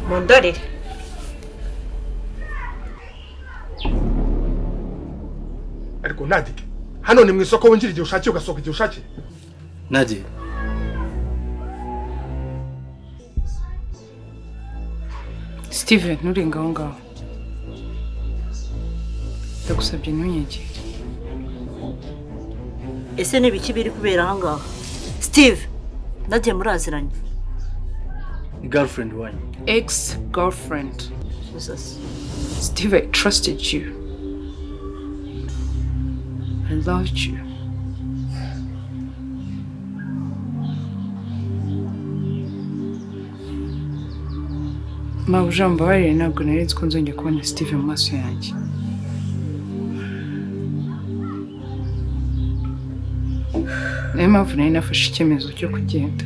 mundorere ariko nadike hano ni mu isoko winjira igihe ushakiye ugasohoka igihe ushakiye Nadia steven nturenga aho ngaho ndagusabye ntunyegere ese ni ibiki biri kubera aha ngaha steve nagiye muraziranye ni girlfriend wanyu ex girlfriend gusa steve i trusted you i loved you mabuja mbabarire ntabwo nari nzi ko nzongera kubona steve mu maso yanjye niyo mpamvu nari nafashe icyemezo cyo kugenda